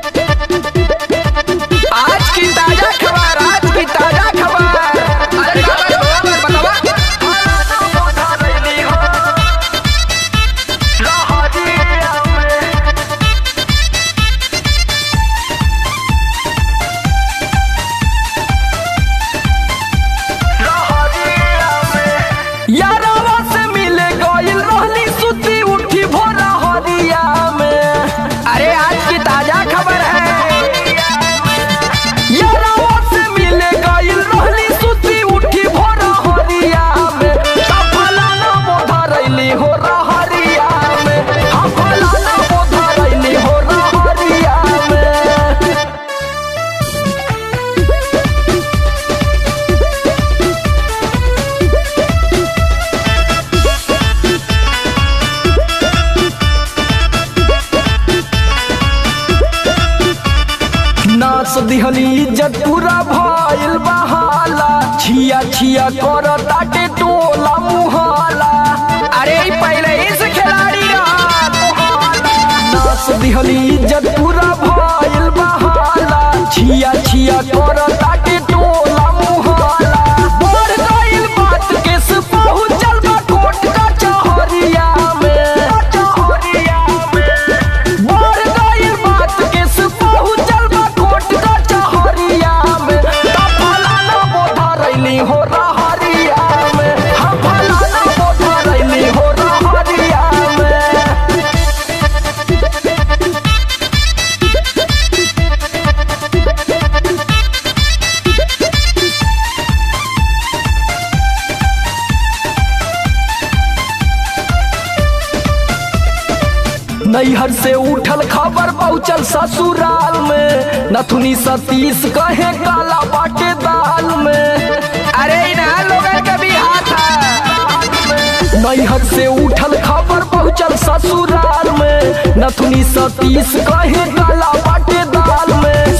आज की ताजा खबर आज की ताजा खबर अरे खबर बतावा यारवा से मिले गइल रहनी सुती उठी भोरा हरिया में अरे आज की ताजा खबर है यारवा से मिले गइल रहनी सुती उठी भोरा हरिया में फलाना बोधा रैली हो रहरिया में हाँ फलाना बोधा रैली हो रहरिया में नाच दिहली इज्जत पूरा भइल बहाला छिया छिया कर ताटे टोला मुहाला अरे ई पहले इस खिलाड़ी नाच दिहली इज्जत पूरा भइल बहाला छिया छिया कर ताटे टोला मुहाला बढ़ गइल बात के से पहुंचल बा कोट का चहरिया में चहरिया में बढ़ गइल बात के से पहुंचल बा कोट का चहरिया में ता फलाना बोधा रैली हो रहरिया में हम फलाना बोधा रैली हो रहरिया में नैहर से उठल खबर पहुंचल ससुराल में नथुनी सतीश कहे काला बाटे दाल में अरे ना लोग कभी हाथ नैहर से उठल खबर पहुंचल ससुराल में नथुनी सतीश कहे काला बाटे दाल में